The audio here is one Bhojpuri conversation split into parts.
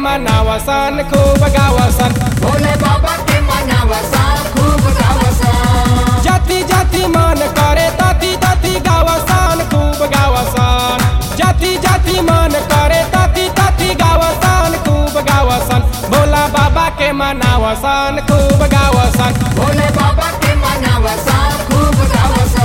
मनावसन खूब गावसन भोले बाबा के मनावसा खूब गावसा जाति जाति मन करे तति तति गावसन खूब गावसन जाति जाति मन करे तति तति गावसन खूब गावसन भोला बाबा के मनावसन खूब गावसन भोले बाबा के मनावसा खूब गावसा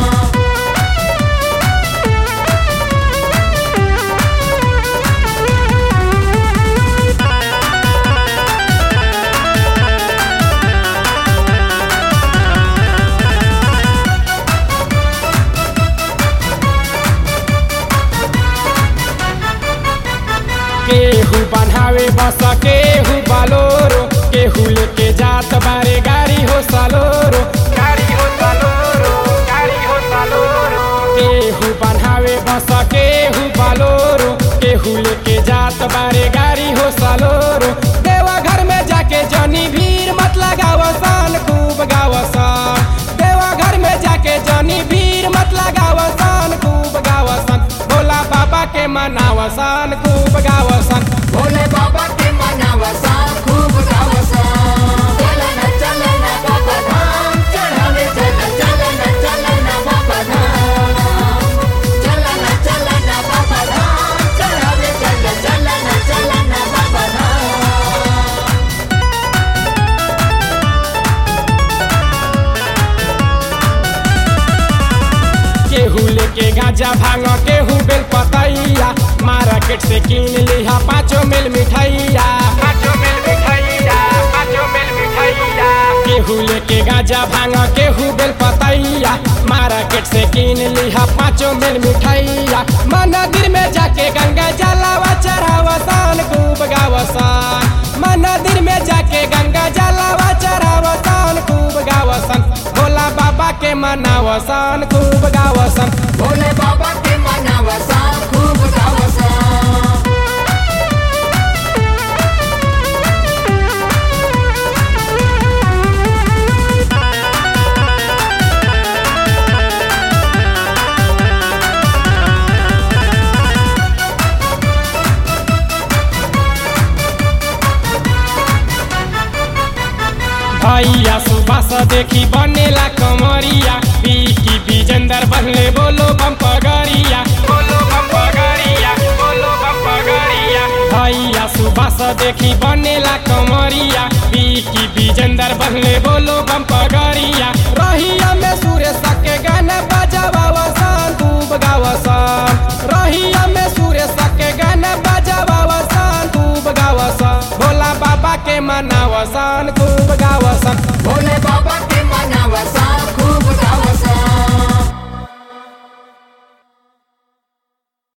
केहू बनावे बस केहू बालोरो केहू लेके जात बारे गाड़ी हो सालोरो गाड़ी हो सालोरो गाड़ी हो सालोरो केहू बनावे बस केहू बालोरो केहू लेके जात बारे गाड़ी हो सालोरो देवा घर में जाके जनी भीड़ मत लगावसन खूब गावसन देवा घर में जाके जनी भीड़ मत लगावसन खूब गावसन भोला बाबा के मनावसन खूब गावसन भोले बाबा के मनावसा खूब गावसा चलन चलन बाबा धाम चढ़ावे चल चलन चलन बाबा धाम चलन चलन बाबा धाम चढ़ावे चल चलन चलन बाबा धाम केहू लेके गांजा भांग केहू बेल पतैया मार्केट से कीन लिहा पाँचो मिल मिठाइया पाँचो मिल मिठाइया पाँचो मिल मिठाइया केहू लेके गांजा भांग केहू बेल पतैया मार्केट से कीन लिहा पाँचो मिल मिठाइया मंदिर में जाके गंगा जलावा चढ़ावसान खूब गावसान मंदिर में जाके गंगा जलावा चढ़ावसान खूब गावसान भोला बाबा के मनावसान खूब गावसान भोले बाबा के मनावसा खूब गावसा भैया सुबह से देखी बनेला कमरिया पीकी विजेंदर बनले बोलो बम पगड़िया बोलो बम पगड़िया बोलो बम पगड़िया भैया सुबह से देखी बनेला कमरिया पीकी विजेंदर बनले बोलो बम पगड़िया रहिया में सुरेश के गाना बजावावसान खूब गावसान रहिया में सुरेश के गाना बजावावसान खूब गावसान भोला बाबा के मनावसान खूब गावसान भोले बाबा